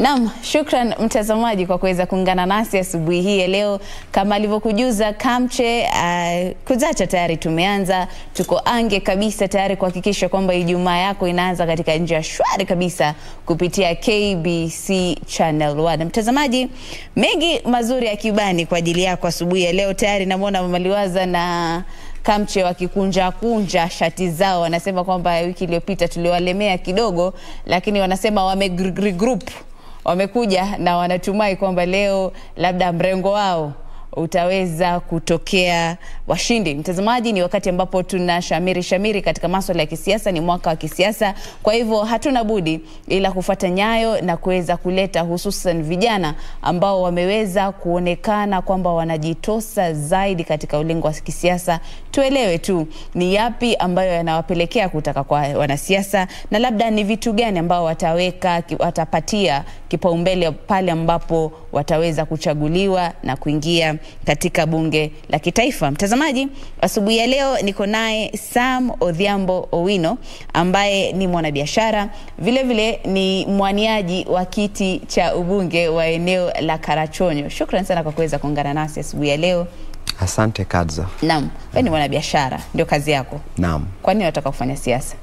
Naam, shukran mtazamaji kwa kuweza kuungana nasi asubuhi hii ya leo. Kama alivyokujuza Kamche, uh, kuzacha tayari tumeanza, tuko ange kabisa tayari kuhakikisha kwamba Ijumaa yako inaanza katika njia shwari kabisa kupitia KBC Channel 1. Mtazamaji, mengi mazuri ya kibani kwa ajili yako asubuhi ya leo. Tayari namwona Mama Liwaza na Kamche wakikunja kunja shati zao, wanasema kwamba wiki iliyopita tuliwalemea kidogo, lakini wanasema wame regroup wamekuja na wanatumai kwamba leo labda mrengo wao utaweza kutokea washindi. Mtazamaji, ni wakati ambapo tuna shamiri shamiri katika maswala ya kisiasa, ni mwaka wa kisiasa. Kwa hivyo hatuna budi ila kufuata nyayo na kuweza kuleta hususan vijana ambao wameweza kuonekana kwamba wanajitosa zaidi katika ulingo wa kisiasa. Tuelewe tu ni yapi ambayo yanawapelekea kutaka kwa wanasiasa na labda ni vitu gani ambao wataweka watapatia kipaumbele pale ambapo wataweza kuchaguliwa na kuingia katika bunge la kitaifa. Mtazamaji, asubuhi ya leo niko naye Sam Odhiambo Owino ambaye ni mwanabiashara, vile vile ni mwaniaji wa kiti cha ubunge wa eneo la Karachuonyo. Shukran sana kwa kuweza kuungana nasi asubuhi ya leo. Asante Kadzo. Naam, wewe ni mwanabiashara, ndio kazi yako. Naam. Kwa nini unataka kufanya siasa?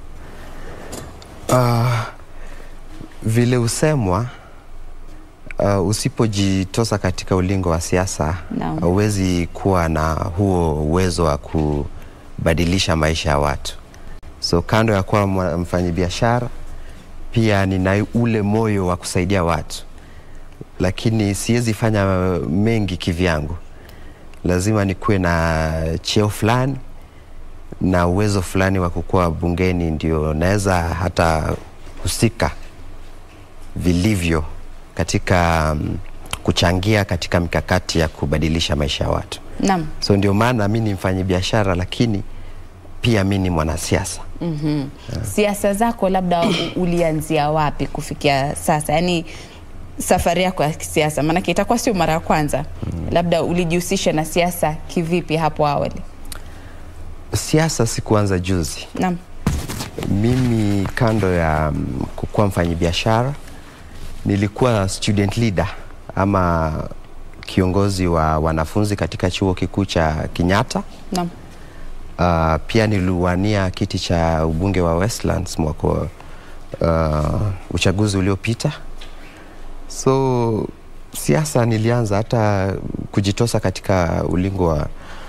Uh, vile usemwa uh, usipojitosa katika ulingo wa siasa Naam. huwezi kuwa na huo uwezo wa kubadilisha maisha ya watu. So kando ya kuwa mwa- mfanyabiashara, pia nina ule moyo wa kusaidia watu, lakini siwezi fanya mengi kivyangu. Lazima nikuwe na cheo fulani na uwezo fulani wa kukuwa bungeni, ndio naweza hata husika vilivyo katika um, kuchangia katika mikakati ya kubadilisha maisha ya watu. Naam. So ndio maana mi ni mfanyi biashara, lakini pia mi ni mwanasiasa. Mhm. Siasa zako labda u- ulianzia wapi kufikia sasa? Yaani safari yako ya kisiasa, maanake itakuwa sio mara ya kwanza. Labda ulijihusisha na siasa kivipi hapo awali? Siasa sikuanza juzi. Naam. Mimi kando ya mm, kukuwa mfanyi biashara, nilikuwa student leader ama kiongozi wa wanafunzi katika chuo kikuu cha Kenyatta. Naam. Uh, pia niliwania kiti cha ubunge wa Westlands mwaka wa, uh, uchaguzi uliopita. So siasa nilianza hata kujitosa katika ulingo wa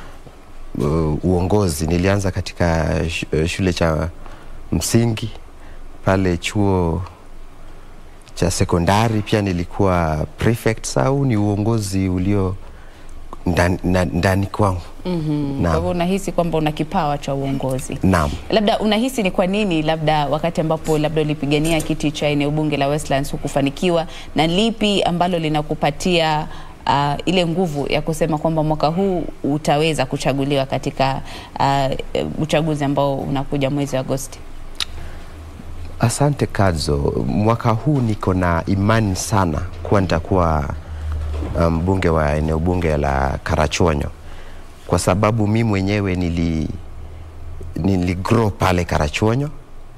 uh, uongozi. Nilianza katika sh uh, shule cha msingi pale chuo cha sekondari, pia nilikuwa prefect. Au ni uongozi ulio ndani, na- ndani kwangu. Mhm. Kwa Naam. hivyo unahisi kwamba una kipawa cha uongozi. Naam. Labda unahisi ni kwa nini labda wakati ambapo labda ulipigania kiti cha eneo bunge la Westlands hukufanikiwa, na lipi ambalo linakupatia uh, ile nguvu ya kusema kwamba mwaka huu utaweza kuchaguliwa katika uh, uchaguzi ambao unakuja mwezi wa Agosti? Asante Kadzo, mwaka huu niko na imani sana kuwa nitakuwa mbunge um, wa eneo bunge la Karachuonyo kwa sababu mi mwenyewe nili, nili grow pale Karachuonyo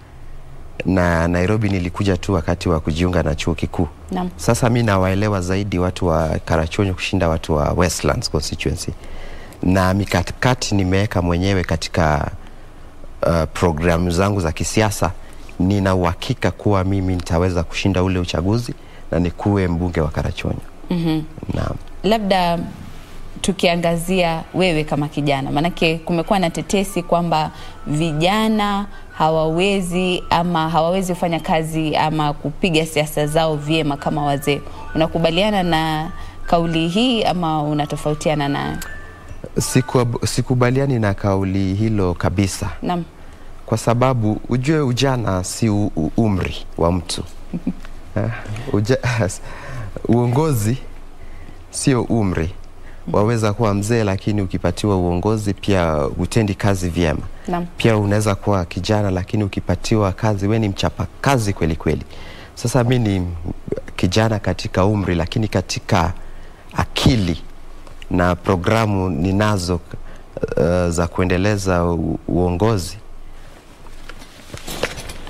na Nairobi nilikuja tu wakati wa kujiunga na chuo kikuu. Naam. Sasa mi nawaelewa zaidi watu wa Karachuonyo kushinda watu wa Westlands constituency, na mikakati nimeweka mwenyewe katika uh, programu zangu za kisiasa. Nina uhakika kuwa mimi nitaweza kushinda ule uchaguzi na nikuwe mbunge wa Karachuonyo. Mhm. Naam. labda tukiangazia wewe kama kijana, maanake kumekuwa na tetesi kwamba vijana hawawezi ama hawawezi kufanya kazi ama kupiga siasa zao vyema kama wazee. Unakubaliana na kauli hii ama unatofautiana nayo? Siku, sikubaliani na kauli hilo kabisa, Naam. kwa sababu ujue ujana si u, u, umri wa mtu Eh, Uja, uongozi sio umri. Waweza kuwa mzee, lakini ukipatiwa uongozi pia hutendi kazi vyema. Naam. Pia unaweza kuwa kijana, lakini ukipatiwa kazi we ni mchapa kazi kweli kweli. Sasa mi ni kijana katika umri, lakini katika akili na programu ninazo uh, za kuendeleza u, uongozi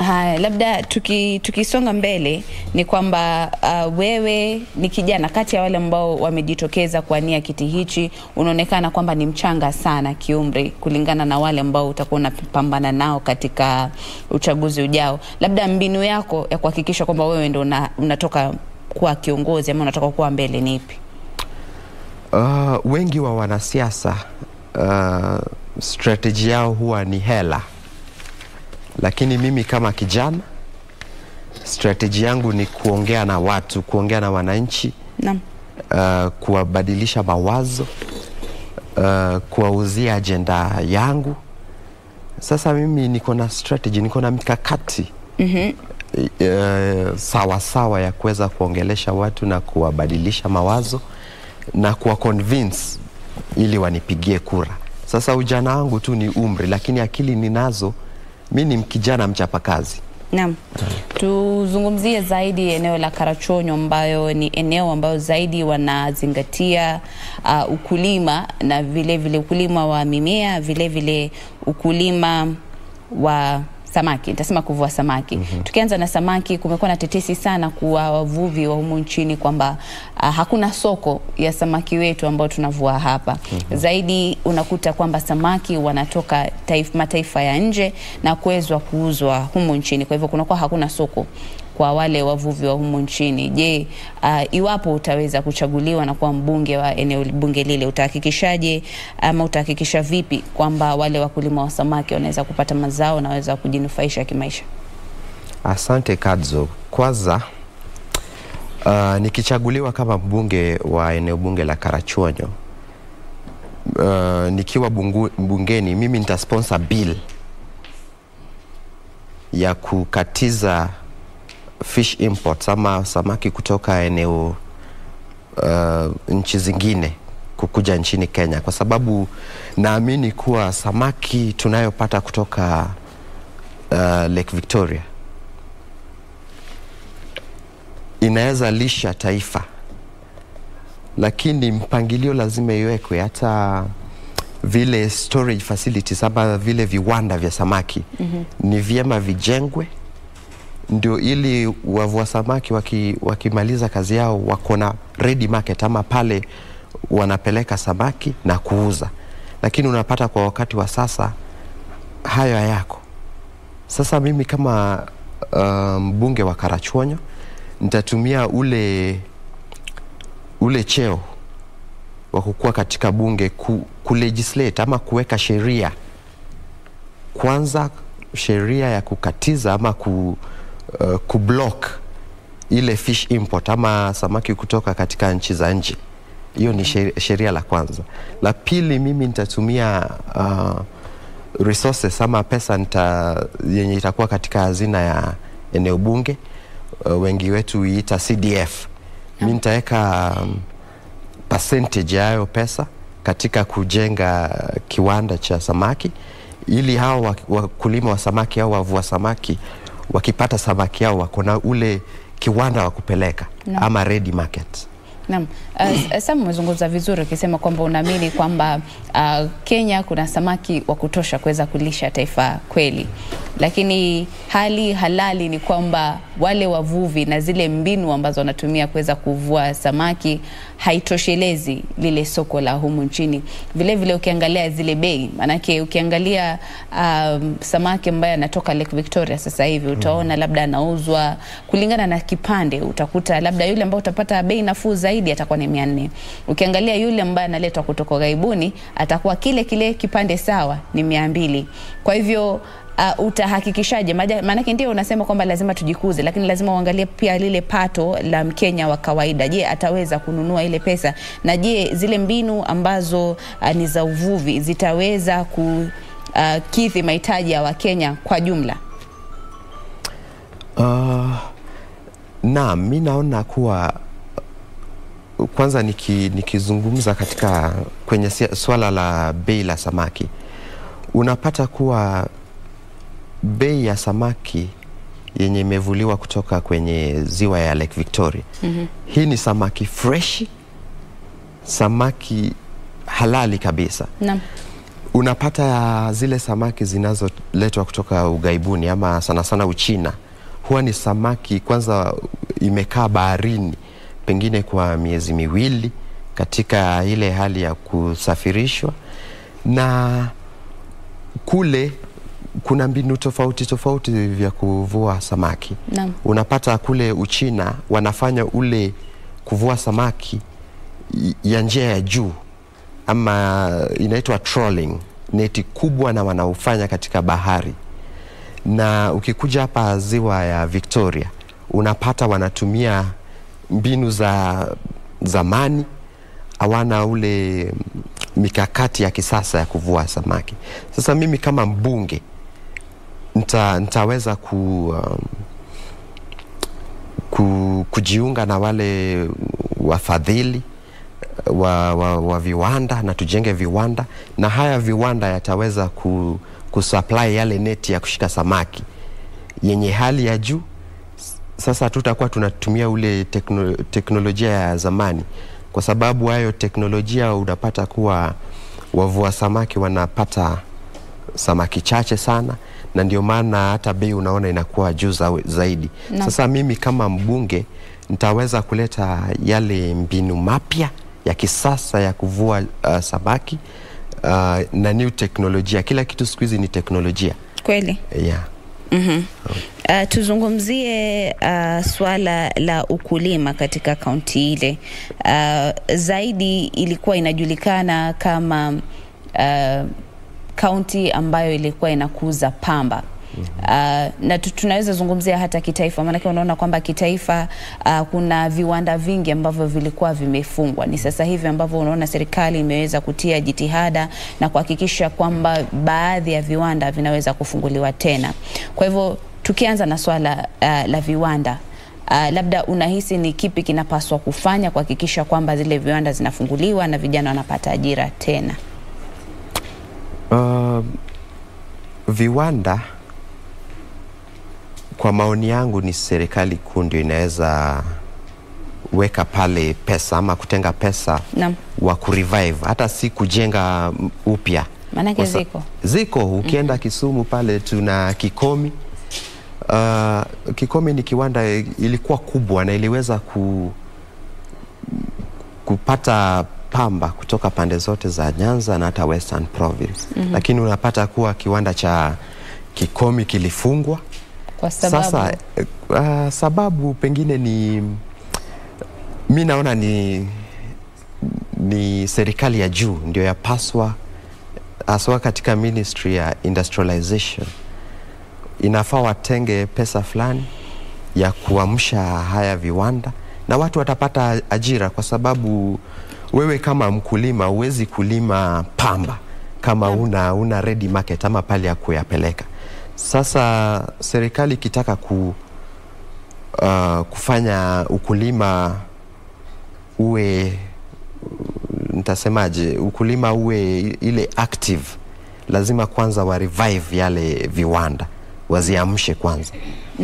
Haya, labda tuki, tukisonga mbele ni kwamba uh, wewe ni kijana kati ya wale ambao wamejitokeza kuania kiti hichi, unaonekana kwamba ni mchanga sana kiumri kulingana na wale ambao utakuwa unapambana nao katika uchaguzi ujao. Labda mbinu yako ya kuhakikisha kwamba wewe ndo una, unatoka kuwa kiongozi ama unatoka kuwa mbele ni ipi? Uh, wengi wa wanasiasa uh, strategy yao huwa ni hela, lakini mimi kama kijana strategy yangu ni kuongea na watu, kuongea na wananchi Naam. uh, kuwabadilisha mawazo uh, kuwauzia ajenda yangu. Sasa mimi niko na strategy, niko na mikakati Mhm. uh, sawa sawa ya kuweza kuongelesha watu na kuwabadilisha mawazo na kuwa convince ili wanipigie kura. Sasa ujana wangu tu ni umri, lakini akili ninazo. Mi ni kijana mchapakazi. Naam. Tuzungumzie zaidi eneo la Karachuonyo ambayo ni eneo ambayo zaidi wanazingatia uh, ukulima na vile vile ukulima wa mimea, vile vile ukulima wa samaki, nitasema kuvua samaki. mm-hmm. Tukianza na samaki, kumekuwa na tetesi sana kuwa wavuvi wa humu nchini kwamba uh, hakuna soko ya samaki wetu ambao tunavua hapa. mm-hmm. Zaidi unakuta kwamba samaki wanatoka taif, mataifa ya nje na kuwezwa kuuzwa humu nchini, kwa hivyo kunakuwa hakuna soko kwa wale wavuvi wa humu nchini. Je, uh, iwapo utaweza kuchaguliwa na kuwa mbunge wa eneo bunge lile, utahakikishaje ama utahakikisha vipi kwamba wale wakulima wa samaki wanaweza kupata mazao na waweza kujinufaisha kimaisha? Asante Kadzo. Kwanza uh, nikichaguliwa kama mbunge wa eneo bunge la Karachuonyo uh, nikiwa bungu, bungeni mimi nitasponsor bill ya kukatiza fish imports ama samaki kutoka eneo uh, nchi zingine kukuja nchini Kenya, kwa sababu naamini kuwa samaki tunayopata kutoka uh, Lake Victoria inaweza lisha taifa, lakini mpangilio lazima iwekwe, hata vile storage facilities ama vile viwanda vya samaki mm-hmm. ni vyema vijengwe ndio ili wavua samaki waki, wakimaliza kazi yao wako na ready market ama pale wanapeleka samaki na kuuza, lakini unapata kwa wakati wa sasa hayo hayako. Sasa mimi kama mbunge um, wa Karachuonyo nitatumia ule ule cheo wa kukua katika bunge ku, ku legislate ama kuweka sheria kwanza, sheria ya kukatiza ama ku, uh, kublock ile fish import ama samaki kutoka katika nchi za nje. Hiyo ni sheria la kwanza. La pili, mimi nitatumia uh, resources ama pesa nita, yenye itakuwa katika hazina ya eneo bunge uh, wengi wetu huiita CDF. Mi nitaweka um, percentage ya hayo pesa katika kujenga kiwanda cha samaki ili hao wakulima wa samaki au wavua samaki wakipata samaki yao wako na ule kiwanda wa kupeleka no. ama ready market. Naam. Uh, Sam umezungumza vizuri ukisema kwamba unaamini kwamba uh, Kenya kuna samaki wa kutosha kuweza kulisha taifa kweli, lakini hali halali ni kwamba wale wavuvi na zile mbinu ambazo wanatumia kuweza kuvua samaki haitoshelezi lile soko la humu nchini. Vile vile ukiangalia zile bei, maanake ukiangalia um, samaki ambaye anatoka Lake Victoria sasa hivi utaona labda anauzwa kulingana na kipande, utakuta labda yule ambao utapata bei nafuu zaidi atakuwa ni mia nne. Ukiangalia yule ambaye analetwa kutoka ghaibuni atakuwa kile kile kipande sawa ni mia mbili. Kwa hivyo Uh, utahakikishaje? Maanake ndio unasema kwamba lazima tujikuze, lakini lazima uangalie pia lile pato la Mkenya wa kawaida. Je, ataweza kununua ile pesa? Na je, zile mbinu ambazo uh, ni za uvuvi zitaweza kukidhi uh, mahitaji ya Wakenya kwa jumla? Uh, naam, mi naona kuwa kwanza niki, nikizungumza katika kwenye swala la bei la samaki unapata kuwa bei ya samaki yenye imevuliwa kutoka kwenye ziwa ya Lake Victoria mm-hmm. hii ni samaki freshi, samaki halali kabisa Naam. unapata zile samaki zinazoletwa kutoka ughaibuni ama sana sana Uchina, huwa ni samaki kwanza imekaa baharini pengine kwa miezi miwili katika ile hali ya kusafirishwa, na kule kuna mbinu tofauti tofauti vya kuvua samaki. Naam. Unapata kule Uchina wanafanya ule kuvua samaki y- ya njia ya juu ama inaitwa trolling, neti kubwa na wanaofanya katika bahari. Na ukikuja hapa ziwa ya Victoria unapata wanatumia mbinu za zamani, hawana ule mikakati ya kisasa ya kuvua samaki. Sasa mimi kama mbunge nita, nitaweza ku, um, ku, kujiunga na wale wafadhili wa, wa, wa viwanda na tujenge viwanda na haya viwanda yataweza ku, kusupply yale neti ya kushika samaki yenye hali ya juu. Sasa tutakuwa tunatumia ule tekno, teknolojia ya zamani, kwa sababu hayo teknolojia unapata kuwa wavua samaki wanapata samaki chache sana, na ndio maana hata bei unaona inakuwa juu za- zaidi. Naam. Sasa mimi kama mbunge nitaweza kuleta yale mbinu mapya ya kisasa ya kuvua uh, samaki uh, na new teknolojia. Kila kitu siku hizi ni teknolojia Kweli. yeah. Uh, tuzungumzie uh, swala la ukulima katika kaunti ile. Uh, zaidi ilikuwa inajulikana kama uh, kaunti ambayo ilikuwa inakuza pamba. Uh, na tu- tunaweza zungumzia hata kitaifa, maanake unaona kwamba kitaifa uh, kuna viwanda vingi ambavyo vilikuwa vimefungwa. Ni sasa hivi ambavyo unaona serikali imeweza kutia jitihada na kuhakikisha kwamba baadhi ya viwanda vinaweza kufunguliwa tena. Kwa hivyo tukianza na swala uh, la viwanda Uh, labda unahisi ni kipi kinapaswa kufanya kuhakikisha kwamba zile viwanda zinafunguliwa na vijana wanapata ajira tena? Uh, viwanda kwa maoni yangu ni serikali kuu ndio inaweza weka pale pesa ama kutenga pesa Naam. wa kurevive, hata si kujenga mm, upya. Maanake Kwa sa- ziko. ziko ukienda Kisumu pale tuna Kikomi. Uh, Kikomi ni kiwanda ilikuwa kubwa na iliweza ku, kupata pamba kutoka pande zote za Nyanza na hata Western Province mm-hmm. Lakini unapata kuwa kiwanda cha Kikomi kilifungwa. Kwa sababu Sasa uh, sababu pengine ni mi naona ni ni serikali ya juu ndio yapaswa haswa katika ministry ya industrialization inafaa watenge pesa fulani ya kuamsha haya viwanda na watu watapata ajira, kwa sababu wewe kama mkulima huwezi kulima pamba kama una, una ready market ama pale ya kuyapeleka. Sasa serikali ikitaka ku, uh, kufanya ukulima uwe nitasemaje, ukulima uwe ile active, lazima kwanza wa revive yale viwanda, waziamshe kwanza.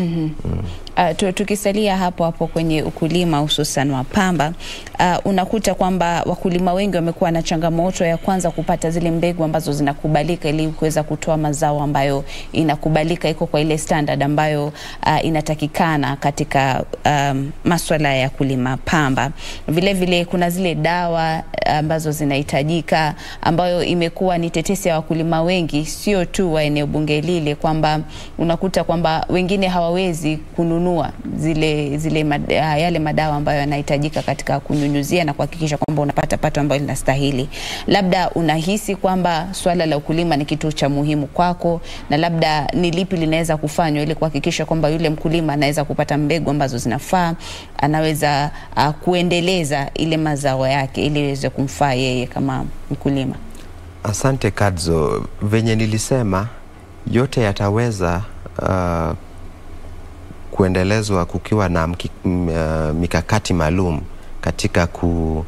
Uh, tu- tukisalia hapo hapo kwenye ukulima hususan wa pamba uh, unakuta kwamba wakulima wengi wamekuwa na changamoto ya kwanza kupata zile mbegu ambazo zinakubalika ili kuweza kutoa mazao ambayo inakubalika, iko kwa ile standard ambayo uh, inatakikana katika um, maswala ya kulima pamba. Vile vile kuna zile dawa ambazo zinahitajika ambayo imekuwa ni tetesi ya wakulima wengi, sio tu wa eneo bunge lile, kwamba unakuta kwamba wengine hawawezi kununua zile, zile mad, yale madawa ambayo yanahitajika katika kunyunyuzia na kuhakikisha kwamba unapata pato ambayo linastahili. Labda unahisi kwamba swala la ukulima ni kitu cha muhimu kwako, na labda ni lipi linaweza kufanywa ili kuhakikisha kwamba yule mkulima anaweza kupata mbegu ambazo zinafaa, anaweza uh, kuendeleza ile mazao yake ili iweze kumfaa yeye kama mkulima. Asante Kadzo, venye nilisema yote yataweza uh, kuendelezwa kukiwa na mki, m, uh, mikakati maalum katika ku,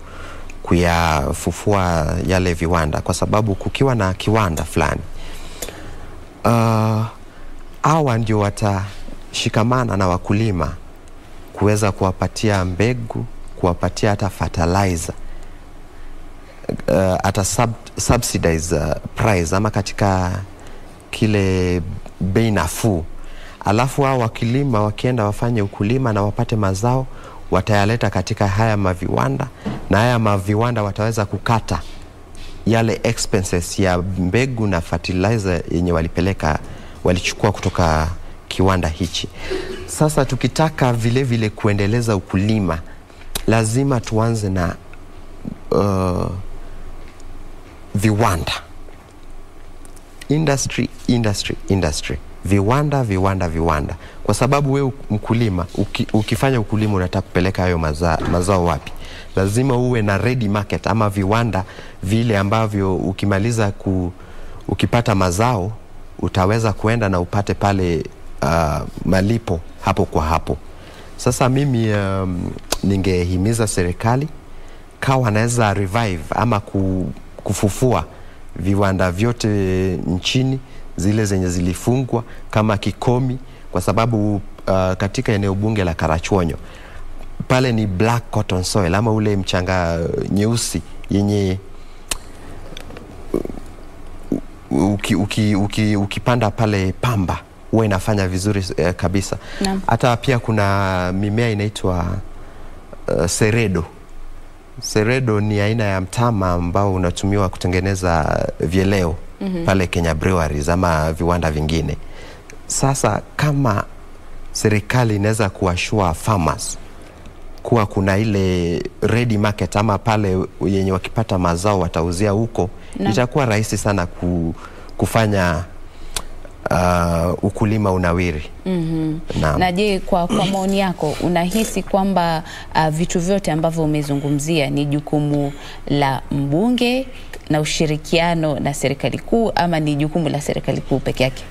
kuyafufua yale viwanda, kwa sababu kukiwa na kiwanda fulani uh, hawa ndio watashikamana na wakulima kuweza kuwapatia mbegu, kuwapatia hata fertilizer uh, ata sub, subsidize uh, price ama katika kile bei nafuu, alafu hao wakilima wakienda wafanye ukulima na wapate mazao, watayaleta katika haya maviwanda, na haya maviwanda wataweza kukata yale expenses ya mbegu na fertilizer yenye walipeleka walichukua kutoka kiwanda hichi. Sasa tukitaka vile vile kuendeleza ukulima, lazima tuanze na uh, viwanda industry, industry, industry, viwanda, viwanda, viwanda, kwa sababu wewe mkulima uki, ukifanya ukulima unataka kupeleka hayo maza, mazao wapi? Lazima uwe na ready market ama viwanda vile ambavyo ukimaliza ku, ukipata mazao utaweza kuenda na upate pale uh, malipo hapo kwa hapo. Sasa mimi um, ningehimiza serikali kawa anaweza revive ama ku, kufufua viwanda vyote nchini zile zenye zilifungwa kama Kikomi, kwa sababu uh, katika eneo bunge la Karachuonyo pale ni black cotton soil ama ule mchanga nyeusi yenye uki, uki, uki, ukipanda pale pamba huwa inafanya vizuri eh, kabisa. Naam. Hata pia kuna mimea inaitwa uh, seredo. Seredo ni aina ya mtama ambao unatumiwa kutengeneza vyeleo mm-hmm. pale Kenya Breweries ama viwanda vingine. Sasa kama serikali inaweza kuwashua farmers kuwa kuna ile ready market ama pale yenye wakipata mazao watauzia huko, Naam. itakuwa rahisi sana ku, kufanya uh, ukulima unawiri. mm-hmm. Naam. Na je, kwa, kwa maoni yako unahisi kwamba uh, vitu vyote ambavyo umezungumzia ni jukumu la mbunge na ushirikiano na serikali kuu ama ni jukumu la serikali kuu peke yake?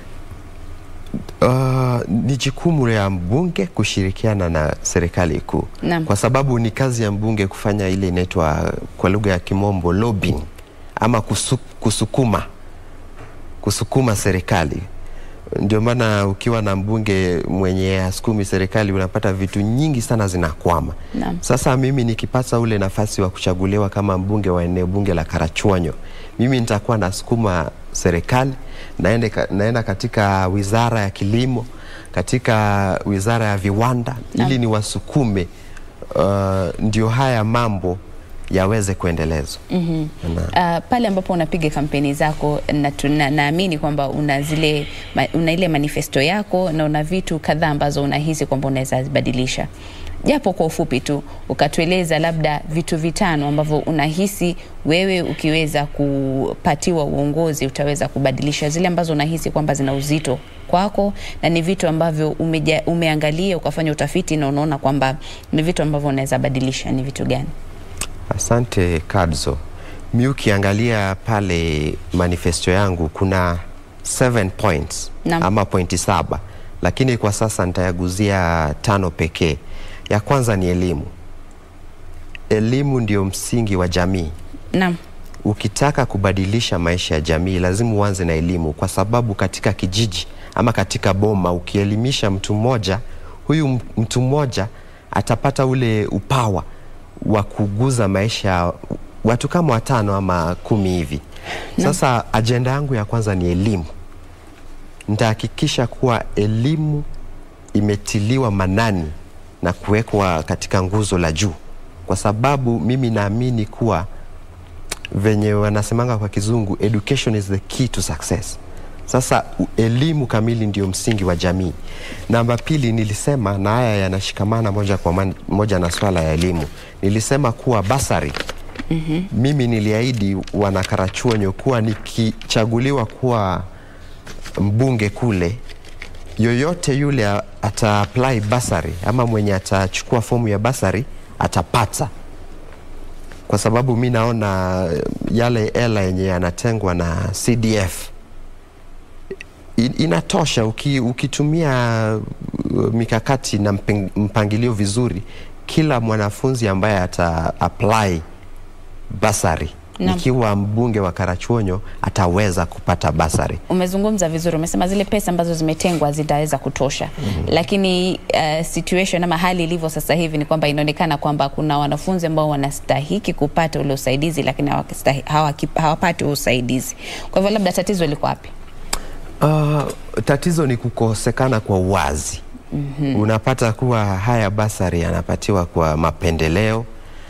Uh, ni jukumu ya mbunge kushirikiana na serikali kuu, Naam. kwa sababu ni kazi ya mbunge kufanya ile inaitwa kwa lugha ya kimombo lobbying, ama kusu, kusukuma kusukuma serikali. Ndio maana ukiwa na mbunge mwenye asukumi serikali unapata vitu nyingi sana zinakwama. Naam. Sasa mimi nikipata ule nafasi wa kuchaguliwa kama mbunge wa eneo bunge la Karachuonyo, mimi nitakuwa nasukuma serikali naende, ka- naenda katika wizara ya kilimo, katika wizara ya viwanda ili niwasukume uh, ndio haya mambo yaweze kuendelezwa. mm Uh, pale ambapo unapiga kampeni zako na tuna- naamini kwamba una zile ma, una ile manifesto yako na una vitu kadhaa ambazo unahisi kwamba unaweza zibadilisha, japo kwa ufupi tu ukatueleza labda vitu vitano ambavyo unahisi wewe ukiweza kupatiwa uongozi utaweza kubadilisha, zile ambazo unahisi kwamba zina uzito kwako na ni vitu ambavyo umeja, umeangalia ukafanya utafiti na unaona kwamba ni vitu ambavyo unaweza badilisha. Ni vitu gani? Asante Kadzo. Mi ukiangalia pale manifesto yangu kuna seven points Naam. ama pointi saba, lakini kwa sasa nitayaguzia tano pekee. Ya kwanza ni elimu. Elimu ndio msingi wa jamii. Naam. Ukitaka kubadilisha maisha ya jamii lazima uanze na elimu, kwa sababu katika kijiji ama katika boma ukielimisha mtu mmoja, huyu m- mtu mmoja atapata ule upawa wa kuguza maisha ya watu kama watano ama kumi hivi. Sasa ajenda yangu ya kwanza ni elimu. Nitahakikisha kuwa elimu imetiliwa manani na kuwekwa katika nguzo la juu, kwa sababu mimi naamini kuwa venye wanasemanga kwa kizungu education is the key to success. Sasa u- elimu kamili ndio msingi wa jamii. Namba pili, nilisema na haya yanashikamana moja kwa man- moja na swala ya elimu. Nilisema kuwa basari mm-hmm. Mimi niliahidi wanakarachuonyo kuwa nikichaguliwa kuwa mbunge kule, yoyote yule a- ata apply basari ama mwenye atachukua fomu ya basari atapata kwa sababu mi naona eh, yale hela yenye yanatengwa na CDF in- inatosha uki, ukitumia uh, mikakati na mpeng- mpangilio vizuri, kila mwanafunzi ambaye ata apply basari Naam. nikiwa mbunge wa Karachuonyo ataweza kupata basari. Umezungumza vizuri, umesema zile pesa ambazo zimetengwa zitaweza kutosha lakini uh, situation ama hali ilivyo sasa hivi ni kwamba inaonekana kwamba kuna wanafunzi ambao wanastahiki kupata ule usaidizi lakini hawakistahi- hawaki- hawapati huo usaidizi. Kwa hivyo labda tatizo liko wapi? Uh, tatizo ni kukosekana kwa uwazi. Unapata kuwa haya basari yanapatiwa kwa mapendeleo.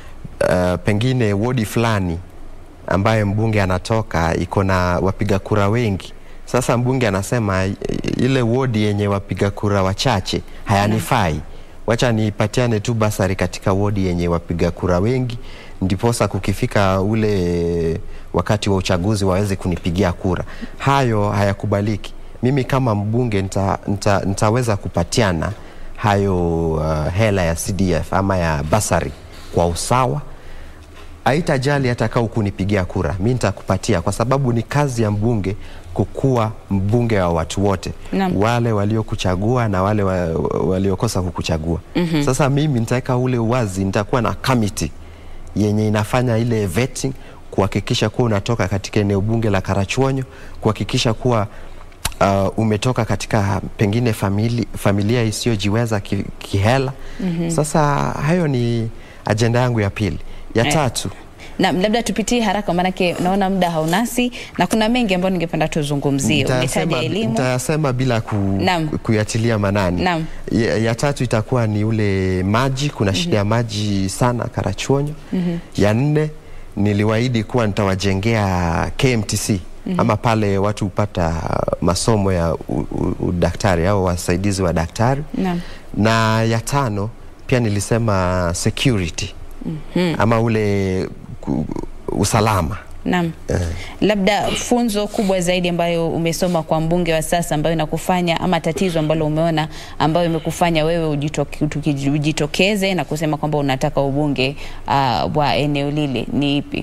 Uh, pengine wodi fulani ambaye mbunge anatoka iko na wapiga kura wengi. Sasa mbunge anasema i- ile wodi yenye wapiga kura wachache hayanifai, wacha nipatiane tu basari katika wodi yenye wapiga kura wengi, ndiposa kukifika ule wakati wa uchaguzi waweze kunipigia kura. Hayo hayakubaliki. Mimi kama mbunge nita, nita, nitaweza kupatiana hayo uh, hela ya CDF ama ya basari kwa usawa haitajali hata kaa kunipigia kura, mi nitakupatia kwa sababu ni kazi ya mbunge kukuwa mbunge wa watu wote, Naam. wale waliokuchagua na wale wa, waliokosa kukuchagua. Sasa mimi nitaweka ule uwazi, nitakuwa na committee yenye inafanya ile vetting kuhakikisha kuwa unatoka katika eneo bunge la Karachuonyo, kuhakikisha kuwa uh, umetoka katika pengine famili, familia isiyojiweza ki, kihela. Sasa hayo ni ajenda yangu ya pili. Ya Eh. tatu Na labda tupitie haraka, maanake naona muda haunasi na kuna mengi ambayo ningependa tuzungumzie. Umetaja Nitayasema- elimu, nitayasema bila ku, Naam. kuyatilia manani. Naam. Ya, ya tatu itakuwa ni ule maji, kuna shida ya maji sana Karachuonyo. Ya nne niliwaahidi kuwa nitawajengea KMTC ama pale watu hupata masomo ya u- u- udaktari au wasaidizi wa daktari Naam. na ya tano pia nilisema security ama ule ku, usalama Naam. Labda funzo kubwa zaidi ambayo umesoma kwa mbunge wa sasa ambayo inakufanya ama tatizo ambalo umeona ambayo imekufanya wewe ujitoke, tuki- ujitokeze na kusema kwamba unataka ubunge uh, wa eneo lile ni ipi?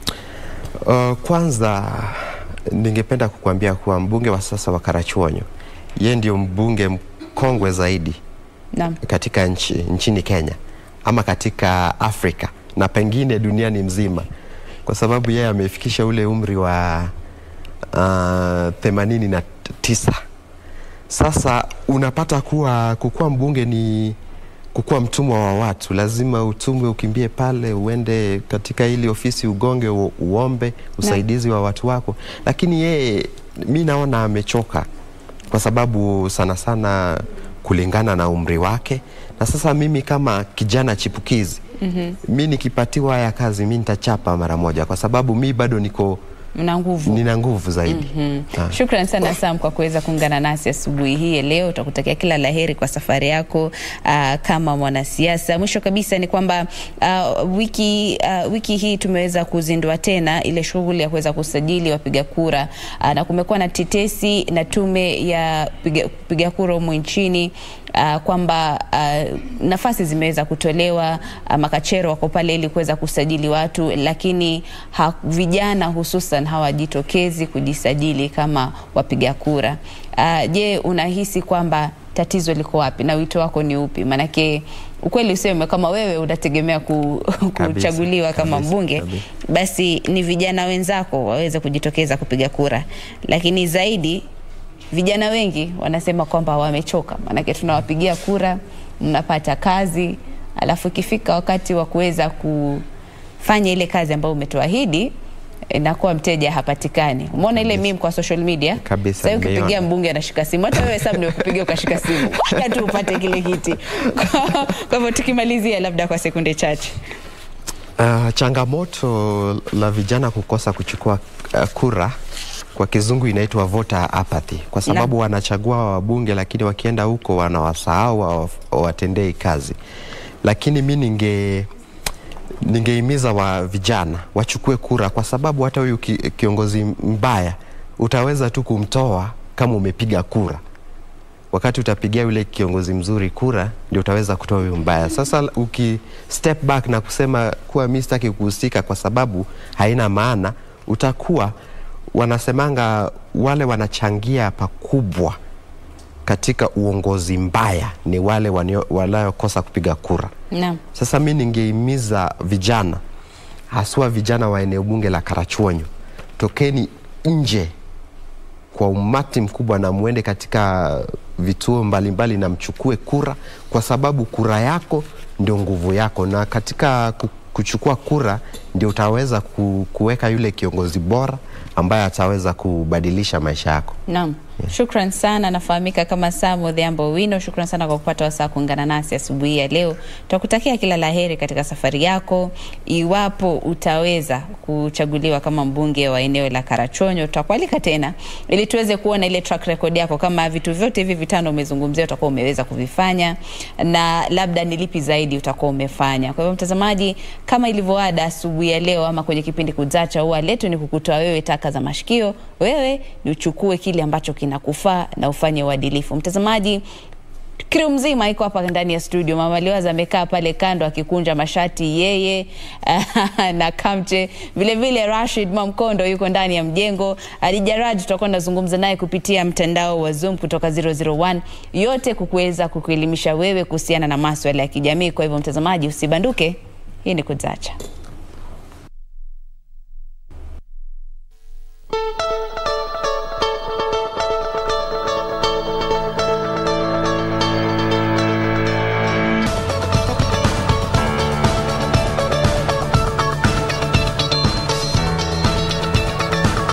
Uh, kwanza ningependa kukuambia kuwa mbunge wa sasa wa Karachuonyo yeye ndio mbunge mkongwe zaidi Naam. katika nchi, nchini Kenya ama katika Afrika na pengine duniani mzima, kwa sababu yeye amefikisha ule umri wa uh, themanini na tisa. Sasa unapata kuwa kukuwa mbunge ni kukuwa mtumwa wa watu, lazima utumwe, ukimbie pale, uende katika ili ofisi ugonge, u, uombe usaidizi wa watu wako, lakini yeye mi naona amechoka kwa sababu sana sana kulingana na umri wake, na sasa mimi kama kijana chipukizi mm-hmm. mi nikipatiwa haya kazi mi nitachapa mara moja, kwa sababu mi bado niko Una nguvu. nina nguvu zaidi Ah. Shukran sana Sam kwa kuweza kuungana nasi asubuhi hii ya leo. Tutakutakia kila laheri kwa safari yako uh, kama mwanasiasa. Mwisho kabisa ni kwamba uh, wiki, uh, wiki hii tumeweza kuzindua tena ile shughuli ya kuweza kusajili wapiga kura uh, na kumekuwa na tetesi na tume ya piga, piga kura humu nchini uh, kwamba uh, nafasi zimeweza kutolewa uh, makachero wako pale ili kuweza kusajili watu, lakini ha, vijana hususan hawajitokezi kujisajili kama wapiga kura. Uh, je, unahisi kwamba tatizo liko wapi na wito wako ni upi? Maanake ukweli useme kama wewe unategemea ku, kuchaguliwa kama kabisa, mbunge kabisa. basi ni vijana wenzako waweze kujitokeza kupiga kura, lakini zaidi vijana wengi wanasema kwamba wamechoka, maanake tunawapigia kura, mnapata kazi, alafu ikifika wakati wa kuweza kufanya ile kazi ambayo umetoahidi inakuwa mteja hapatikani. Umeona ile meme kwa social media Kabisa, Sasa ukipigia nimeiona. mbunge anashika simu, hata wewe Sam nimekupigia ukashika simu, mpaka tu upate kile kiti. Kwa kwa hivyo tukimalizia, labda kwa sekunde chache, Uh, changamoto la vijana kukosa kuchukua uh, kura kwa kizungu inaitwa voter apathy, kwa sababu wanachagua wabunge, lakini wakienda huko wanawasahau, hawa- hawatendei kazi. Lakini mi ninge ningehimiza wa vijana wachukue kura, kwa sababu hata huyu ki, kiongozi mbaya utaweza tu kumtoa kama umepiga kura wakati utapigia yule kiongozi mzuri kura ndio utaweza kutoa huyu mbaya. Sasa uki step back na kusema kuwa mi sitaki kuhusika kwa sababu haina maana, utakuwa wanasemanga wale wanachangia pakubwa katika uongozi mbaya ni wale wanio- wanaokosa kupiga kura. naam. Sasa mi ningehimiza vijana haswa vijana wa eneo bunge la Karachuonyo, tokeni nje kwa umati mkubwa na muende katika vituo mbalimbali na mchukue kura, kwa sababu kura yako ndio nguvu yako, na katika ku- kuchukua kura ndio utaweza ku- kuweka yule kiongozi bora ambaye ataweza kubadilisha maisha yako. Naam. Shukran sana, nafahamika kama Sam Odhiambo Wino. Shukran sana kwa kupata wasaa kuungana nasi asubuhi ya leo. Tutakutakia kila laheri katika safari yako. Iwapo utaweza kuchaguliwa kama mbunge wa eneo la Karachuonyo, tutakualika tena ili tuweze kuona ile track record yako, kama vitu vyote hivi vitano umezungumzia utakuwa umeweza kuvifanya na labda ni lipi zaidi utakuwa umefanya. Kwa hivyo, mtazamaji, kama ilivyoada asubuhi ya leo ama kwenye kipindi Kuzacha, huwa letu ni kukutoa wewe taka za mashikio, wewe ni uchukue kile ambacho kinakufaa na ufanye uadilifu. Mtazamaji, crew mzima iko hapa ndani ya studio. Mama Liwaza amekaa pale kando akikunja mashati yeye na Kamche, vile vile Rashid Mamkondo yuko ndani ya mjengo. Alijaraj tutakuwa tunazungumza naye kupitia mtandao wa Zoom kutoka 001, yote kukuweza kukuelimisha wewe kuhusiana na maswala ya kijamii. Kwa hivyo mtazamaji, usibanduke. Hii ni Kuzacha.